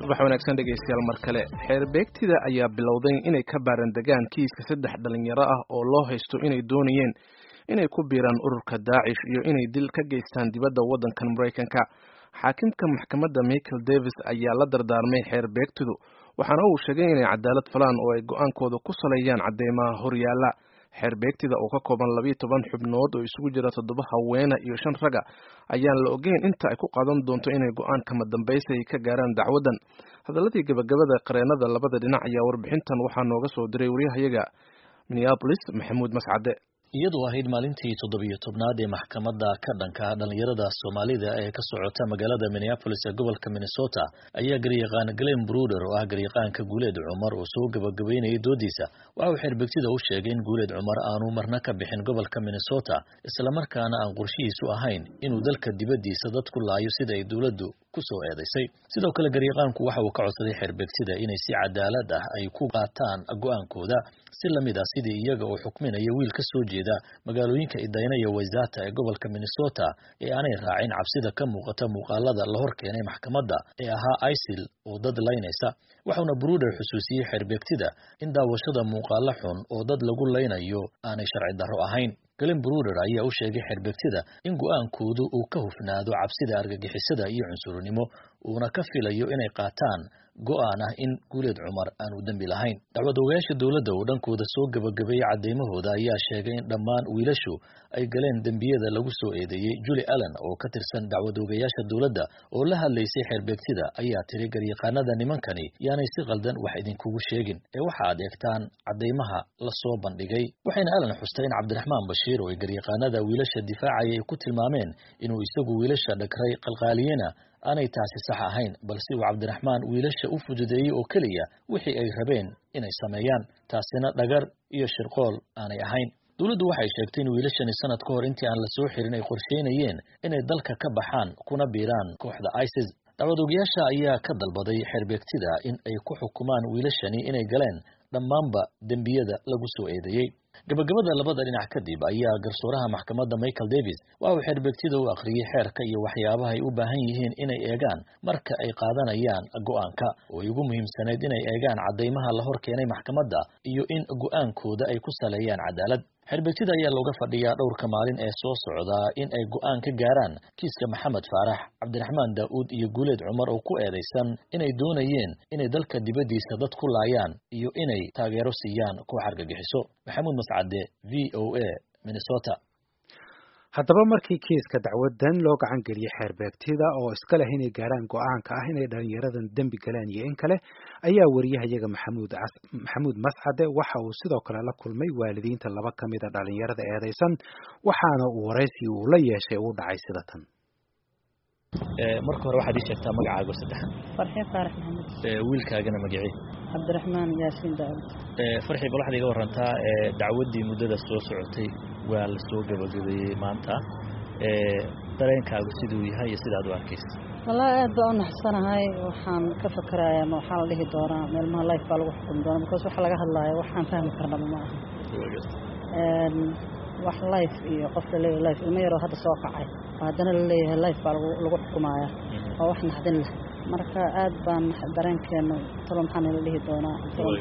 subax wanaagsan dhegaystayaal mar kale xeer beegtida ayaa bilowday inay ka baaran degaan kiiska saddex dhalinyaro ah oo loo haysto inay doonayeen inay ku biiraan ururka daacish iyo inay dil ka geystaan dibadda waddankan maraykanka xaakimka maxkamadda michael davis ayaa la dardaarmay xeer beegtidu waxaana uu sheegay inay cadaalad falaan oo ay go-aankooda ku saleeyaan cadeymaha horyaala xeer beegtida oo ka kooban labiyo toban xubnood oo isugu jira toddoba haweena iyo shan raga ayaan la ogeyn inta ay ku qaadan doonto inay go-aan kama dambaysa ay ka gaaraan dacwaddan hadaladii gabagabada qareenada labada dhinac ayaa warbixintan waxaa nooga soo diray waryahayaga minneabolis maxamuud mascade iyadoo ahayd maalintii toddobiyo tobnaad ee maxkamadda ka dhanka dhalinyarada soomaalida ee ka socota magaalada minneapolis ee gobolka minnesota ayaa garyaqaan glen bruder oo ah garyaqaanka guuleed cumar oo soo gabagabeynayay doodiisa waxa uu xeerbegtida u sheegay in guuleed cumar aanu marna ka bixin gobolka minnesota islamarkaana aan qorshihiisu ahayn inuu dalka dibaddiisa dad ku laayo sida ay dowladdu ku soo eedaysay sidoo kale garyaqaanku waxa uu ka codsaday xeerbegtida inay si cadaalad ah ay ku qaataan go-aankooda si lamid ah sidii iyaga oo xukminaya wiil ka soo jeeda magaalooyinka idayna iyo waysata ee gobolka minnesota ee aanay raacin cabsida ka muuqata muuqaalada la hor keenay maxkamadda ee ahaa isil oo dad laynaysa waxauna bruder xusuusiyey xeerbeegtida in daawashada muuqaalo xun oo dad lagu laynayo aanay sharci darro ahayn galen bruder ayaa u sheegay xeerbegtida in go-aankoodu uu ka hufnaado cabsida argagixisada iyo cunsurnimo uuna ka filayo inay qaataan go-aan ah in guuleed cumar aanu dembi lahayn dacwad ogayaasha dowladda oo dhankooda soo gabagabeeyey cadeymahooda ayaa sheegay in dhammaan wiilashu ay galeen dembiyada lagu soo eedeeyey juli allen oo ka tirsan dacwad ogayaasha dowladda oo la hadlaysay xeerbeegtida ayaa tiri garyaqaanada nimankani yaanay si qaldan wax idinkugu sheegin ee waxa aad eegtaan cadeymaha lasoo bandhigay waxayna allen xustay in cabdiraxmaan bashiir oo ay garyaqaanada wiilasha difaacaya ay ku tilmaameen inuu isagu wiilasha dhagray qalqaaliyena aanay taasi sax ahayn balse uu cabdiraxmaan wiilasha u fududeeyey oo keliya wixii ay rabeen inay sameeyaan taasina dhagar iyo shirqool aanay ahayn dowladdu waxay sheegtay in wiilashani sanad ka hor intii aan la soo xirin ay qorsheynayeen inay dalka ka baxaan kuna biiraan kooxda isis dacwad ogayaasha ayaa ka dalbaday xeerbeegtida in ay ku xukumaan wiilashani inay galeen dhammaanba dembiyada lagu soo eedeeyey gabagabada labada dhinac kadib ayaa garsooraha maxkamadda michael davis waxa uu xeerbeegtida u akhriyey xeerka iyo waxyaabaha ay u baahan yihiin inay eegaan marka ay qaadanayaan go-aanka oo ay ugu muhiimsanayd inay eegaan cadeymaha la hor keenay maxkamadda iyo in go-aankooda ay ku saleeyaan cadaalad xeerbeegtida ayaa looga fadhiyaa dhowrka maalin ee soo socdaa in ay go-aan ka gaaraan kiiska maxamed faarax cabdiraxmaan daa'uud iyo guuleed cumar oo ku eedaysan inay doonayeen inay dalka dibaddiisa dad ku laayaan iyo inay taageero siiyaan koox argagixiso maxamuud mascade v o a minnesota haddaba markii kiiska dacwadan loo gacan geliyey xeerbeegtida oo iska leh inay gaaraan go-aanka ah inay dhalinyaradan dembi galeen iyo in kale ayaa wariyahayaga maxamuud maxamuud mascade waxa uu sidoo kale la kulmay waalidiinta laba ka mida dhalinyarada eedeysan waxaana uu waraysi uu la yeeshay uu dhacay sida tan marka hore waxaad ii sheegtaa magacaago saddexan farxi faarax maxamed wiilkaagana magacii cabdiraxmaan yaasiin daawud farxi bal waxaad iga warantaa dacwaddii muddada soo socotay waa la soo gabagabeeyey maanta dareenkaagu siduu yahay iyo sidaad u arkaysa wallaahi aad baa u naxsanahay waxaan ka fakarayaa ma waxaa la dhihi doonaa meelmaha life baa lagu xukumi doona because waxa laga hadlaayo waxaan fahmi karnaba ma aha wax life iyo qof laleeyahay life ilmo yaroo hadda soo kacay oo haddana laleeyahay life baa lagu lagu xukumayaa oo wax naxdin leh marka aad baan dareenkeenu talo maxaa nala dhihi doonaa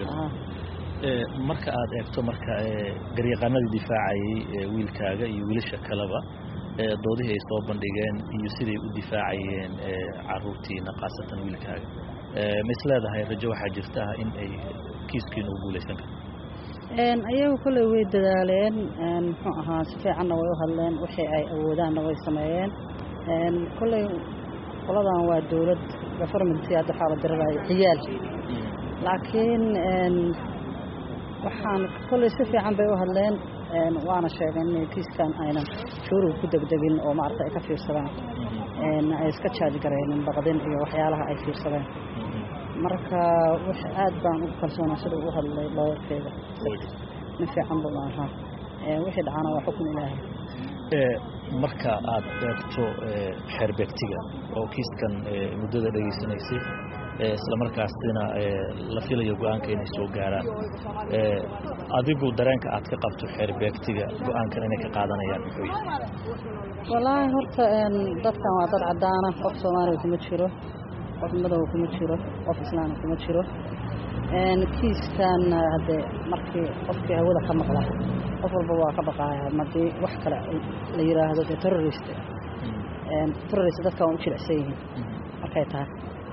marka aad eegto marka garyaqaanadii difaacayay wiilkaaga iyo wiilasha kaleba doodihii ay soo bandhigeen iyo siday u difaacayeen caruurtiina khaasatan wiilkaaga ma is leedahay rajo waxaa jirta in ay kiiskiina u guulaysan karto ayagu kolley way dadaaleen muxuu ahaa si fiicanna way u hadleen wixii ay awoodaanna way sameeyeen kolley qoladan waa dowlad govermentii hadda waxaa la dirirayo ciyaal laakiin waxaan kolley si fiican bay u hadleen waana sheegeen in kiiskan aynan shuuriga ku degdegin oo maarata ay ka fiirsadaan ay iska jaaji garaynin baqdin iyo waxyaalaha ay fiirsadeen marka w aad baan ugu kalsoonaa siduu u hadlay looyarkeeda nin fiican buu ahaa wixii dhacaana waa xukun ilaahay marka aad eegto xeerbeegtiga oo kiiskan muddada dhegaysanaysay islamarkaasina la filayo go-aanka inay soo gaaraan adigu dareenka aad ka qabto xeerbeegtiga go-aankan inay ka qaadanayaan muxuu yahay wallaahi horta dadkan waa dad caddaana qof soomaaliya kuma jiro qof madow kuma jiro qof islaam kuma jiro kiiskan haddee markii qofkii hawada ka maqla qof walba waa ka baqaaya madii wax kale la yiraahdo dee terrorist terrorist dadka waan u jilicsan yihiin markay tahay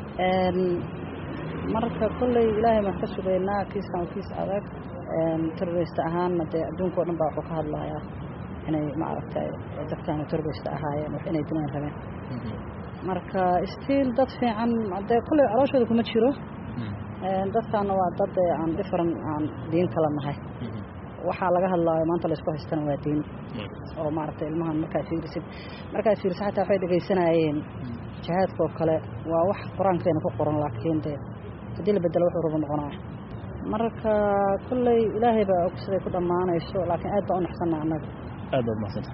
marka kolley ilaahay baan ka sugaynaa kiiskan waa kiis adag terrorist ahaanna dee adduunka o dhan baa wuxuu ka hadlayaa inay maaragtay dadkaanu terrorist ahaayeen wax inay dilaan rabeen marka stiil dad fiican dee kolley calooshooda kuma jiro dadkaana waa dad aan different aan diin kala nahay waxaa laga hadlaayo maanta laysku haystana waa diin oo maaragtay ilmahan markaa fiirisid markaa fiirisid xataa waxay dhegaysanayeen jihaadka oo kale waa wax qur-aankeena ku qoran laakiin dee haddii la bedelo wuxuu rabo noqonaya marka kolley ilaahay baa og siday ku dhammaanayso laakiin aad baa u naxsanna annaga aad baad mahadsanta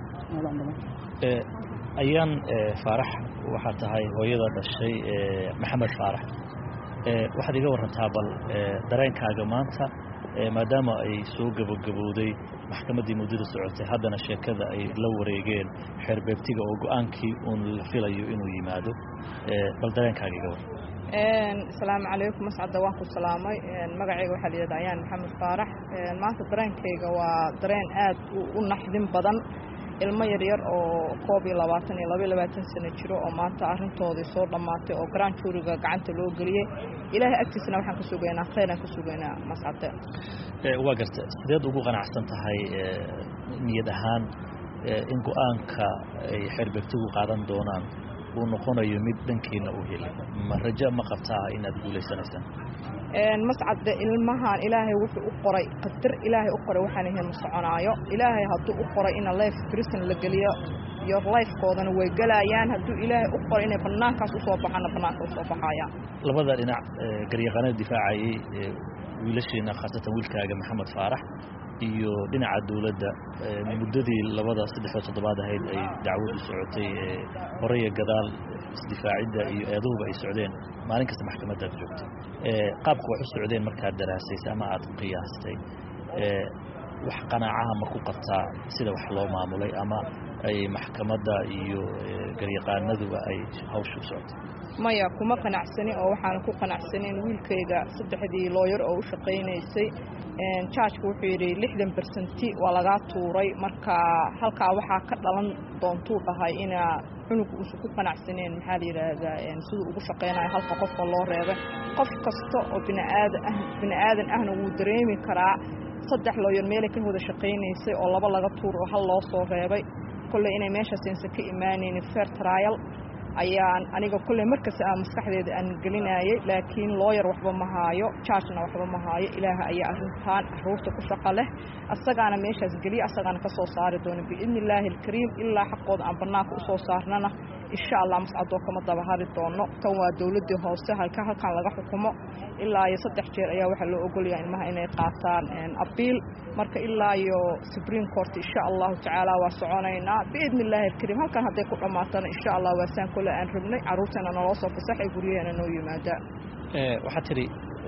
ayaan faarax waxaa tahay hooyada dhashay maxamed faarax waxaad iga warantaa bal dareenkaaga maanta maadaama ay soo gabagabowday maxkamaddii muddada socotay haddana sheekada ay la wareegeen xeerbeegtiga oo go-aankii uun la filayo inuu yimaado bal dareenkaaga iga waran asalaamu calaykum mascadda waan ku salaamay magacayga waxaa layidhahda ayaan maxamed faarax maanta dareenkayga waa dareen aad u naxdin badan ilmo yaryar oo koob iyo labaatan iyo laba iyo labaatan sano jiro oo maanta arrintoodii soo dhammaatay oo garaan juuriga gacanta loo geliyey ilaahay agtiisana waxaan ka sugaynaa khayraan ka sugaynaa mascade waa garta sideed ugu qanacsan tahay niyad ahaan in go-aanka ay xeerbeegtigu qaadan doonaan uu noqonayo mid dhankiina u helay ma rajo ma qabtaa inaad guulaysanaysaan mascadde ilmahan ilaahay wuxuu u qoray qadar ilaahay u qoray waxaan ahayn ma soconaayo ilaahay hadduu u qoray ina life prison la geliyo iyo lifekoodana way gelayaan hadduu ilaahay u qoray inay bannaankaas usoo baxaana bannaanka usoo baxayaan labada dhinac garyaqaanada difaacayay wiilasheena khaasatan wiilkaaga maxamed faarax iyo dhinaca dawladda muddadii labada saddexda toddobaad ahayd ay dacwadu socotay horaya gadaal isdifaacidda iyo eedahuba ay socdeen maalin kasta maxkamadaad joogtay qaabka wax u socdeen markaad daraasaysay ama aad qiyaastay wax qanaacaha ma ku qabtaa sida wax loo maamulay ama ay maxkamadda iyo garyaqaanaduba ay hawsha u socotay maya kuma qanacsani oo waxaana ku qanacsanin wiilkayga saddexdii looyar oo u shaqaynaysay jaajku wuxuu yidhi lixdan bersenti waa lagaa tuuray marka halkaa waxaa ka dhalan doontuu dhahay inaa cunuga uusan ku qanacsaneen maxaa la yidhaahdaa siduu ugu shaqaynayo halka qofka loo reebay qof kasta oo biniaadan ah bini aadan ahna wuu dareemi karaa saddex looyar meelay ka wada shaqaynaysay oo laba laga tuur oo hal loo soo reebay kolley inay meeshaasaysan ka imaanaynin fair trial ayaan aniga kolley markasta aan maskaxdeeda aan gelinayay laakiin looyar waxba ma haayo jaajna waxba ma haayo ilaaha ayaa arrintaan caruurta ku shaqo leh asagaana meeshaas geliya asagaana ka soo saari doono biidni illaahi alkariim ilaa xaqooda aan bannaanka usoo saarnana insha allah mascadoo kama daba hari doono tan waa dowladdii hoose halka halkan laga xukumo ilaa iyo saddex jeer ayaa waxaa loo ogolyaha ilmaha inay qaataan abiil marka ilaa iyo supreme court insha allahu tacaala waa soconaynaa biidni illaahi alkariim halkan hadday ku dhammaatana insha allah waa saan kole aan rabnay carruurtana naloo soo fasaxay guryaheena noo yimaada waxaa tidhi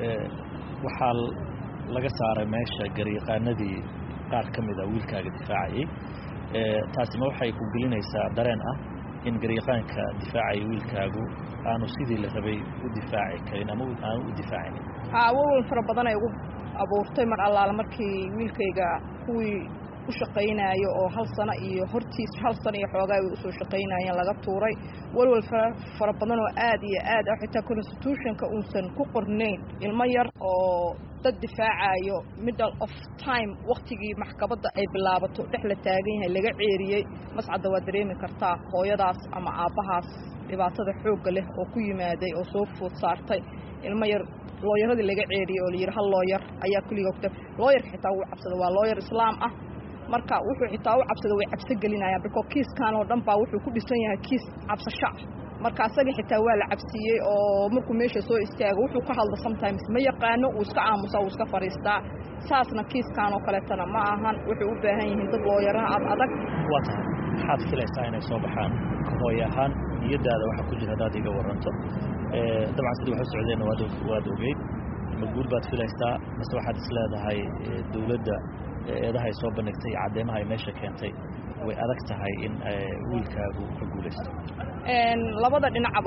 waxaa laga saaray meesha garyaqaanadii qaar ka mid a wiilkaaga difaacayay taasima waxay ku gelinaysaa dareen ah in garyaqaanka difaacaya wiilkaagu aanu sidii la rabay u difaaci karin ama aanu u difaacinin haa wawal fara badan ay ugu abuurtay mar allaala markii wiilkayga kuwii u shaqaynaayo oo hal sano iyo hortiis hal sano iyo xoogaa way usoo shaqaynaayeen laga tuuray walwal fara badan oo aad iyo aad ah xitaa constitutionka uusan ku qornayn ilmo yar oo dad difaacayo middle of time waktigii maxkamadda ay bilaabato dhex la taagan yahay laga ceeriyey mascadda waa dareemi kartaa hooyadaas ama aabbahaas dhibaatada xoogga leh oo ku yimaaday oo soo food saartay ilmo yar looyaradii laga ceeriyey oo layidhi hal looyar ayaa kulliga ogta looyarka xitaa wuu cabsada waa looyar islaam ah marka wuxuu xitaa u cabsada way cabso gelinayaan biko kiiskan oo dhan baa wuxuu ku dhisan yahay kiis cabsasho ah marka asagii xitaa waa la cabsiiyey oo markuu meesha soo istaago wuxuu ka hadla sometimes ma yaqaano wuu iska aamusaa wuu iska fadhiistaa saasna kiiskan oo kaleetana ma ahan wuxuu u baahan yihiin dad looyaraha ad adag waa tahay maxaad filaysaa inay soo baxaan ka hooy ahaan niyadaada waxaa ku jira haddaad iga waranto dabcan sidii wax u socdeenna waad ogeyd ma guul baad filaysaa mase waxaad is leedahay dawladda eedaha ay soo bandhigtay iyo caddeemaha ay meesha keentay way adag tahay in wiilkaagu ka guulaysto labada dhinacba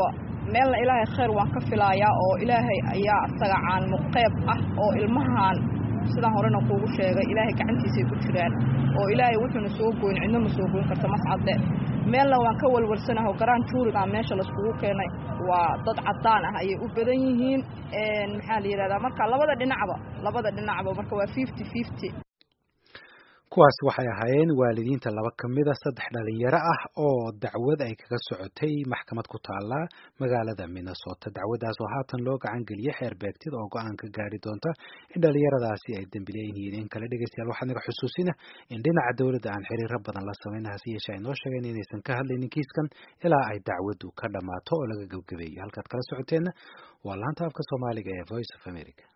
meelna ilaahay khayr waan ka filayaa oo ilaahay ayaa asaga caanmuqeyb ah oo ilmahan sidaan horena kuugu sheegay ilaahay gacantiisay ku jiraan oo ilaahay wuxuuna soo goyn cidno ma soo goyn karta mascadde meelna waan ka walwalsanaho garaan juurigaa meesha laiskugu keenay waa dad caddaan ah ayay u badan yihiin maxaa la yidhahdaa marka labada dhinacba labada dhinacba marka waa fifty fifty kuwaas waxay ahaayeen waalidiinta laba ka mida saddex dhalinyaro ah oo dacwad ay kaga socotay maxkamad ku taala magaalada minnesota dacwaddaas oo haatan loo gacan geliyey xeer beegtida oo go-aan ka gaari doonta in dhalinyaradaasi ay dembileyn yihiin in kale dhegeystayaal waxaa naga xusuusina in dhinaca dowladda aan xiriiro badan la samayn hase yeeshee ay noo sheegeen inaysan ka hadlaynin kiiskan ilaa ay dacwaddu ka dhammaato oo laga gebgabeeyey halkaad kala socoteenna waa laanta afka soomaaliga ee voice of america